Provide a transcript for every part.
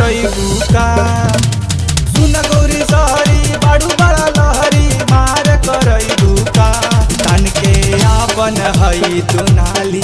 करैबू का सुन गौरी सहरी बाड़ू बड़ा लहरी मार करैबू का तन के आपन हई दुनाली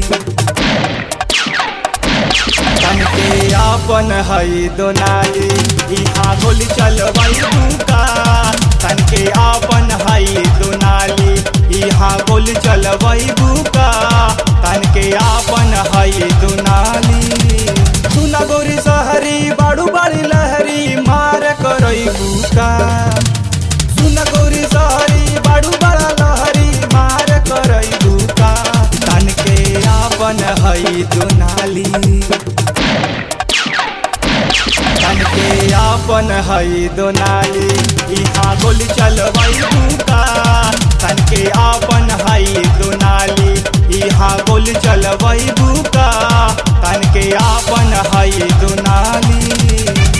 तन के आपन हई दोनाली इहाँ गोली चलबैबू का तन के आपन हई दोनाली इहाँ गोली चलबैबू का तन के आपन हई दोनाली सुन गौरी सहरी बाड़ू बड़ी लहरी मार करैबू का सुन गौरी सहरी बाड़ू बड़ा लहरी मार करैबू का तन के आपन हई दोनाली तन के आपन हई दोनाली इहाँ गोली चलबैबू का तन के आपन हई दोनाली इहाँ गोली चलबैबू का तन के आपन हई दोनाली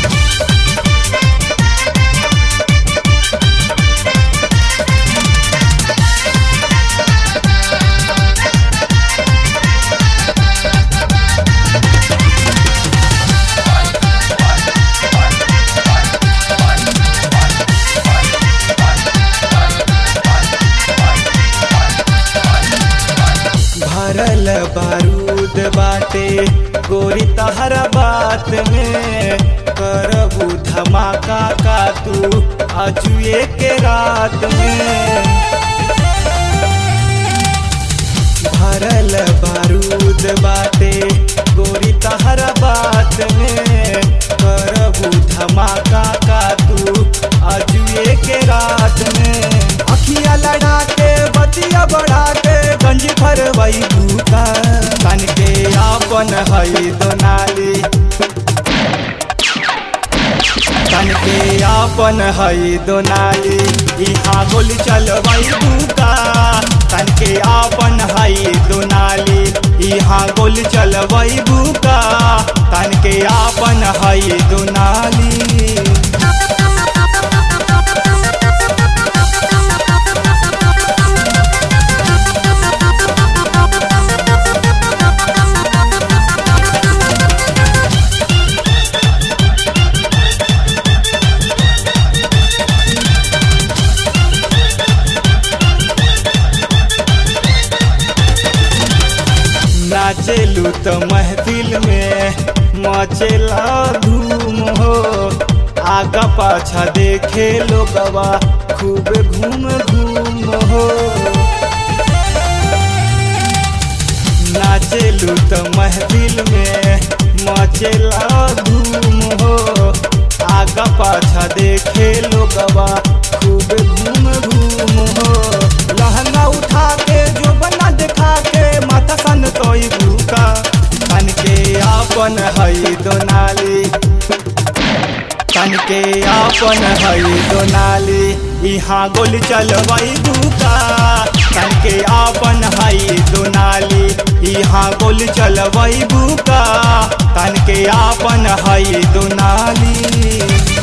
भरल बारूद बाटे गोरी तहरा बात में करबू धमाका का तू अजुए के रात में भरल बारूद बाटे गोरी तहरा बात में करबू धमाका का तू अजुए के रात में अखिया लड़ा के बतिया बढ़ा के गंजी भरवई भूका तन के आपन हई दोनाली तन के आपन हई दोनाली इहाँ गोली चलबई भूका तन के आपन हई दोनाली इहाँ गोली चलबई भूका तन के आपन हई दोनाली नाचेलू तो महफिल में मचेला धूम हो आगा पाछा देखे लोगवा खूब घूम घूम हो नाचेलू तो महफिल में मचेला धूम हो आगा पाछा देखे लोगवा खूब घूम घूम हो लहंगा उठा के जो बना दिखा के माथा सन तोई भूका तन के आपन हई दोनाली तन के आपन हई दोनाली इहाँ गोली चलबई भूका तन के आपन हई दोनाली इहाँ गोली चलबई भूका तन के आपन हई दोनाली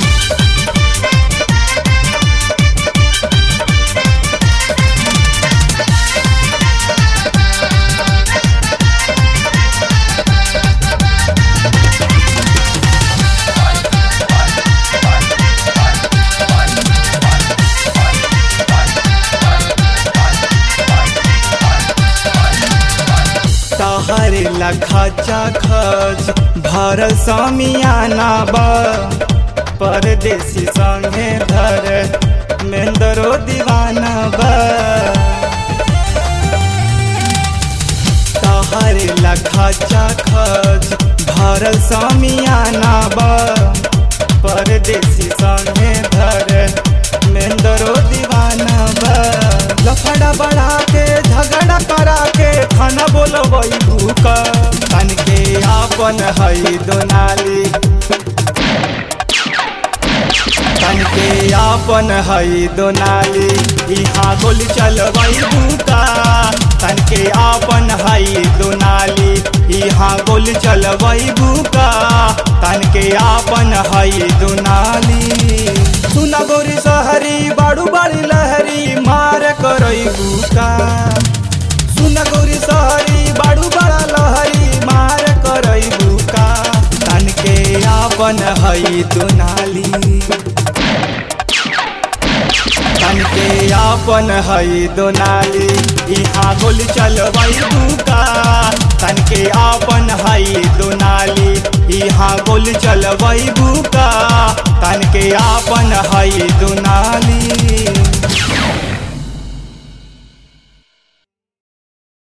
तहरे लखचा खच भरल समियाना बा परदेसी संगे धर मेंदरो दीवाना बा तहरे लखचा खच भरल समियाना बा परदेसी संगे धर मेंदरो दीवाना बा लफड़ा बढ़ा के झगड़ा करा के खाना बोलबई भूका तन के आपन हई दोनाली तन के आपन हई दोनाली इहाँ गोली चलबई भूका तन के आपन हई दोनाली इहाँ गोली चलबई भूका तन के आपन हई दोनाली सुन गोरी सहरी बाड़ू बाड़ी लहरी मार करई भूका सुन गौरी सहरी बाड़ू बड़ा लहरी मार करई भूका तन के आपन आपन हई दुनाली तन के आपन हई दोनाली यहाँ गोली चलबई बुका तन के आपन हई दोनाली यहाँ गोली चलबई बुका तन के आपन हई दोनाली